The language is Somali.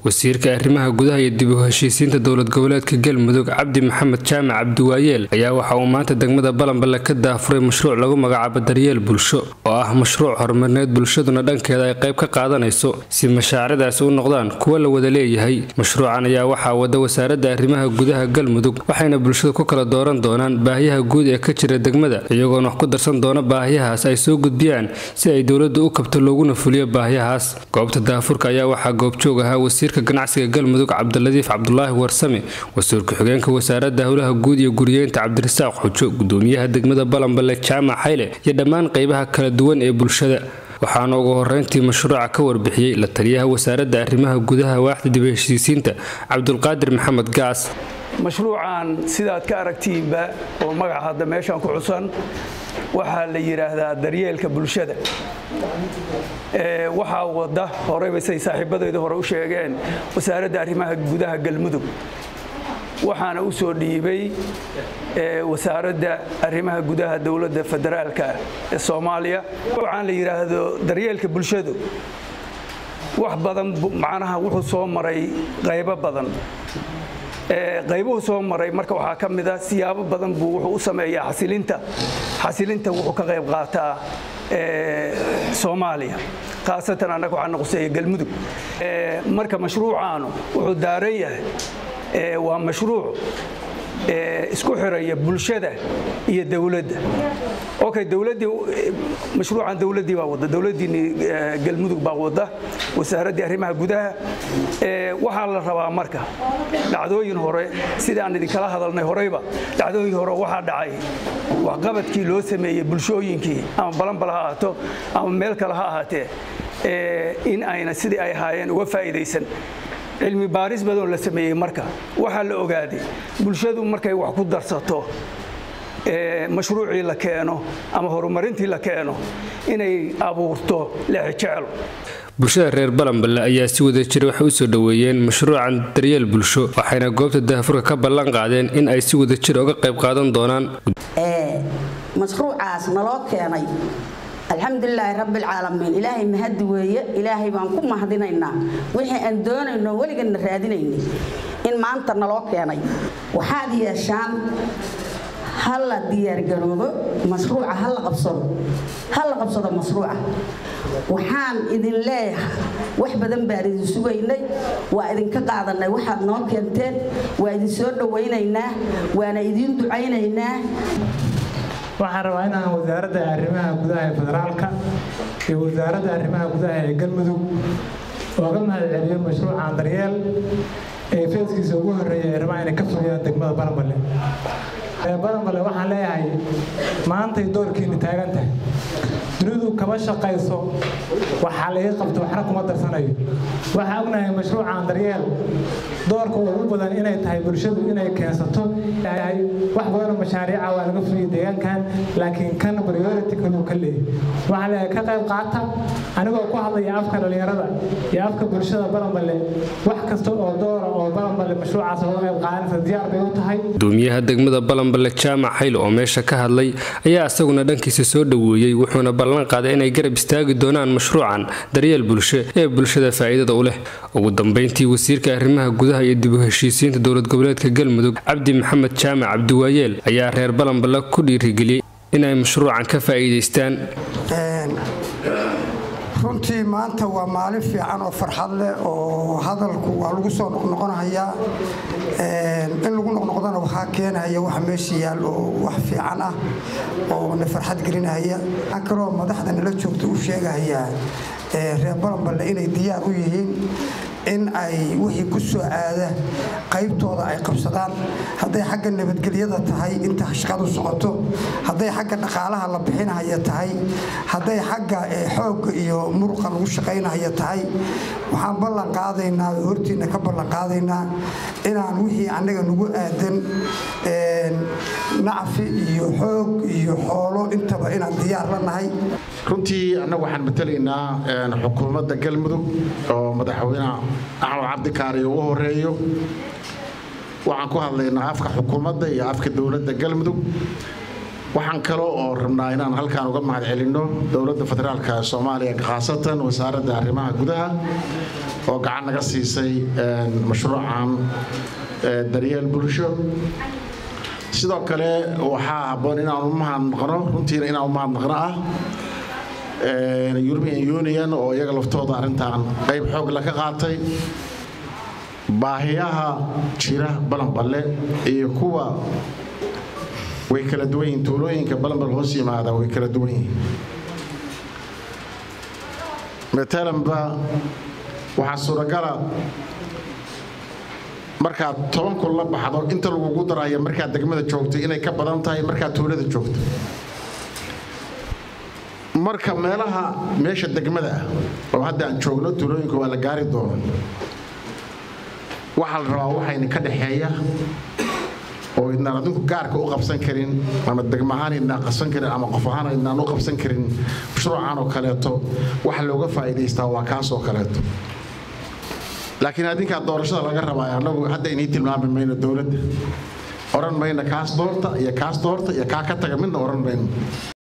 wasiirka arrimaha gudaha iyo dib u heshiisiinta dowlad goboleedka galmudug cabdi maxamed jaamac cabdiwaayeel ayaa waxa uu maanta degmada balanballe ka daafuray mashruuc lagu magacaabo daryeel bulsho oo ah mashruuc horumarineed bulshaduna dhankeeda ay qayb ka qaadanayso si mashaaridaasi u noqdaan kuwo la wada leeyahay mashruucan ayaa waxaa wada wasaaradda arrimaha gudaha galmudug waxayna bulshada ku kala dooran doonaan baahiyaha guud ee ka jira degmada iyagoona wax ku darsan doona baahiyahaas ay soo gudbiyaan si ay dowladda u kabto looguna fuliyo baahiyahaas goobta daafurka ayaa waxaa goobjoog ahaa wasiirka ganacsiga galmudug cabdiladiif cabdulaahi warsame wasiir ku-xigeenka wasaaradda howlaha guud iyo guriyeynta cabdirasaaq xujo gudoomiyaha degmada balanballe jaamac xayle iyo dhammaan qaybaha kala duwan ee bulshada waxaana ugu horeyntii mashruuca ka warbixiyey la taliyaha wasaaradda arrimaha gudaha waaxda dib heshiisiinta cabdulqaadir maxamed gaas mashruucan sidaad ka aragtiinba oo magaca hadda meeshan ku xusan waxaa la yidhaahdaa daryeelka bulshada waxaa wada horeyba say saaxiibadayda hore u sheegeen wasaaradda arrimaha gudaha galmudug waxaana u soo dhiibay wasaaradda arrimaha gudaha dowladda federaalka ee soomaaliya waxaan la yidhaahdo daryeelka bulshadu wax badan macnaha wuxuu soo maray qaybo badan qaybuhu soo maray marka waxaa ka mida siyaabo badan buu wuxuu u sameeyaa xasilinta xasilinta wuxuu ka qayb qaataa soomaaliya khaasatan annaga waxaa noqoseeya galmudug marka mashruucaanu wuxuu daaran yahay waa mashruuc isku xiraya bulshada iyo dowladda okay dowladdii mashruucan dowladdii baa wadda dowladdiini galmudug baa wadda wasaaraddii arrimaha gudaha waxaa la rabaa marka dhacdooyin hore sidii aan idinkala hadalnay horeyba dhacdooyin hore waxaa dhacay waxqabadkii loo sameeyey bulshooyinkii ama balanbal ha ahaato ama meel kale ha ahaatee in ayna sidii ay ahaayeen uga faa'iidaysan cilmi baaris badanoo la sameeyey marka waxaa la ogaaday bulshadu markay wax ku darsato mashruucii la keeno ama horumarintii la keeno inay abuurto leexijeclo bulshada reer balanballe ayaa si wada jira waxay u soo dhoweeyeen mashruucan daryeel bulsho waxayna goobta daafurka ka ballan qaadeen in ay si wada jira uga qayb qaadan doonaan mashruucaas naloo keenay alxamdulilaahi rabbialcaalamiin ilaahay mahadi weeye ilaahay baan ku mahadinaynaa wixii aan doonayno weliganna raadinayna in maanta naloo keenay waxaad yeeshaan ha la diyaargaroobo mashruuca ha la qabsado ha la qabsado mashruuca waxaan idin leeyahay wax badan baan idin sugaynay waa idinka qaadanay waxaad noo keenteen waa idin soo dhowaynaynaa waana idiin ducaynaynaa waxaan rabaa inaan wasaaradda arrimaha gudaha ee federaalka iyo wasaaradda arrimaha gudaha ee galmudug ooga mahad celiyo mashruucan daryeel ee feeskiisa ugu horreeya ay rabaan inay ka fuliyaan degmada balanballe balanballe waxaan leeyahay maantay doorkiinni taagan tahay dunidu kama shaqayso waxaa laga qabto waxna kuma darsanayo waxaa ognahay mashruucan daryeel doorka ugu badan inay tahay bulshadu inay keensato wax badanoo mashaariica waa laga fuliyay deegaankan laakiin kan priority kaluu ka leeyahy waxaa leeyahay ka qayb qaata anigoo ku hadlaya afka dhallinyarada iyo afka bulshada balanballe wax kasta oo doora oo balanballe mashruucaas uga qayb qaadanaysa diyaar bay u tahay gudoomiyaha degmada balanballe jaamac xayl oo meesha ka hadlay ayaa isaguna dhankiisa soo dhoweeyey wuxuuna ballan qaaday inay garab istaagi doonaan mashruucan daryeel bulsho ee bulshada faa'iidada u leh ugu dambayntii wasiirka arrimaha gudaha iyo dib u heshiisiinta dowlad goboleedka galmudug cabdi maxamed jaamac cabdiwaayeel ayaa reer balanballe ku dhiirigeliyey inay mashruucan ka faa'iidaystaan runtii maanta waa maalin fiican oo farxad leh oo hadalku waa lagu soo noqnoqonahayaa in lagu noqnoqdana waxaa keenahaya waxa meesha yaal oo wax fiican ah oo na farxad gelinahaya waxaa kaloo madaxda nala joogta u sheegahayaa reer balanballe inay diyaar u yihiin in ay wixii ku soo aada qaybtooda ay qabsadaan hadday xagga nabadgelyada tahay inta shaqadu socoto hadday xagga dhaqaalaha la bixinahaya tahay hadday xagga xoogga iyo muruqa lagu shaqaynahaya tahay waxaan ballan qaadaynaa oo hortiinna ka ballan qaadaynaa inaan wixii annaga nagu aadan nacfi iyo xoog iyo xoolo intaba inaan diyaar la nahay runtii annagu waxaan matalaynaa xukuumadda galmudug oo madaxweyne axmed cabdikaariyo ugu horeeyo waxaan ku hadlaynaa afka xukuumadda iyo afka dowladda galmudug waxaan kale oo rabnaa inaan halkaan uga mahad celinno dowladda federaalka soomaaliya khaasatan wasaaradda arrimaha gudaha oo gacan naga siisay mashruucan daryeel bulsho sidoo kale waxaa habboon inaan u mahadnaqno runtiina inaan u mahadnaqno ah european union oo iyaga laftooda arrintan qayb xoog la ka qaatay baahiyaha jira balanballe iyo kuwa way kala duwan yihiin tuulooyinka balanbal hoos yimaada way kala duwan yihiin matalanba waxaa suuragala markaad toban kun la baxdo inta lagugu daraya markaad degmada joogto inay ka badan tahay markaad tuulada joogto marka meelaha meesha degmada ah oo hadda aan joogno tuulooyinka waa la gaari doono waxaa la rabaa waxayna ka dhaxeeya oo idnaan adinku gaarka u qabsan karin ama degmahaan idnaan qabsan karin ama qof ahaan idnaan u qabsan karin mashruucan oo kaleeto waxa looga faa'iidaystaa waa kaas oo kaleeto laakiin adinkaa doorashada laga rabaa annagu hadda inii tilmaami mayno dowladda oran mayno kaas doorta iyo kaas doorta iyo kaa ka taga midna oran mayno